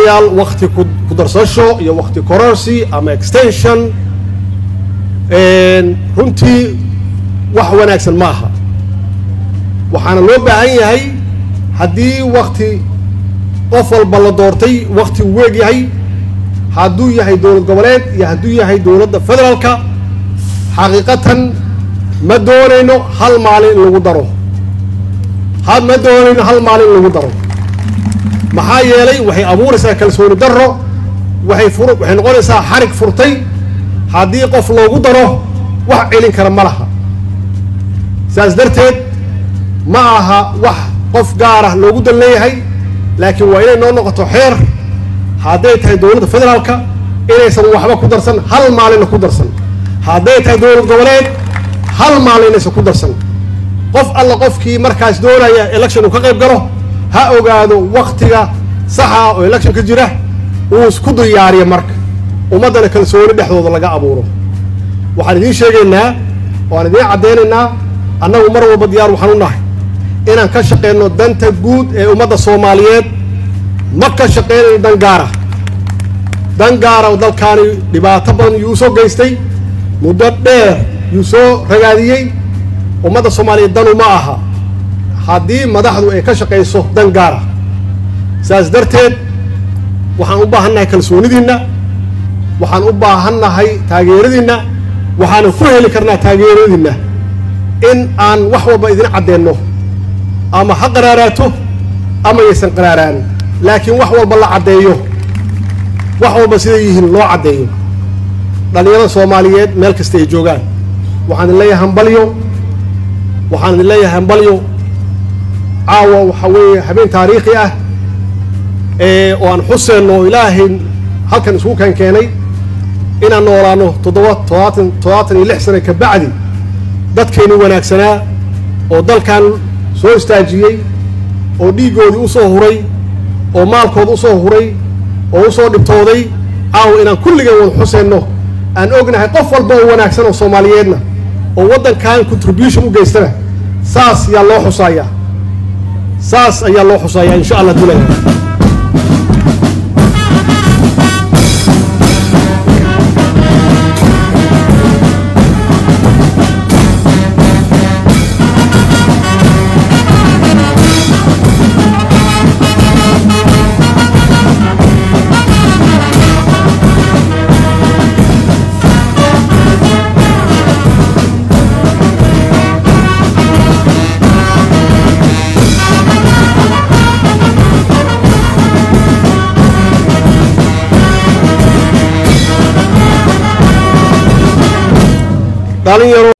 walaalayaal wakti ku darsasho iyo wakti kororsi ama extension runtii wax wanaagsan ma aha waxaana loo baahan yahay haddii wakti qof walba la doortay wakti uu weeg yahay hadduu yahay dowlad goboleed iyo hadduu yahay dowladda federaalka xaqiiqatan ma doonayno hal maalin in lagu daro ha ma doonayno hal maalin in lagu daro maxaa yeelay waxay abuuraysaa kalsooni darro waxay fur waxay noqonaysaa xarig furtay haddii qof loogu daro wax celin kara ma laha saas darteed ma aha wax qof gaar ah loogu dan leeyahay laakiin waa inay noo noqoto xeer hadday tahay dowladda federaalka inaysan waxba ku darsan hal maalinna ku darsan hadday tahay dowlad goboleed hal maalin inaysan ku darsan qof alla qofkii markaas doonaya election uu ka qayb galo ha ogaado waktiga saxa oo election ka jira uu isku diyaariya marka ummaddana kalsooni dhexdooda laga abuuro waxaan idiin sheegaynaa waan idiin caddaynaynaa annagu mar walba diyaar waxaan u nahay inaan ka shaqeyno danta guud ee ummadda soomaaliyeed ma ka shaqeynayno dan gaara dan gaara oo dalkaani dhibaato badan yuu usoo geystay muddo dheer yuu soo ragaadiyey ummadda soomaaliyeed danu ma aha haddii madaxdu ay ka shaqayso dan gaara saas darteed waxaan u baahan nahay kalsoonidiinna waxaan u baahan nahay taageeradiinna waxaana ku heli karnaa taageeradiinna in aan wax walba idin caddeenno ama ha qaraaraato ama yaysan qaraaraan laakiin wax walba la caddeeyo wax walba siday yihiin loo caddeeyo dhallinyarada soomaaliyeed meel kasta ay joogaan waxaan idin leeyahay hambalyo waxaan idin leeyahay hambalyo caawa waxaa weeye habeen taariikhi ah oo aan xuseenno oo ilaahay halkan isugu keen keenay inaan noolaano toddoba todobaatan toddobaatan iyo lix sano ka bacdi dadkaynu wanaagsanaa oo dalkan soo istaajiyey oo dhiiggoodii u soo huray oo maalkooda u soo huray oo u soo dhibtooday caawa inaan kulligeen wada xuseenno aan ognahay qof walba oo wanaagsan oo soomaaliyeedna oo waddankan contribution u geystana saas ayaa loo xusaayaa saas ayaa loo xusaayaa insha allah dulaya dhalinyaro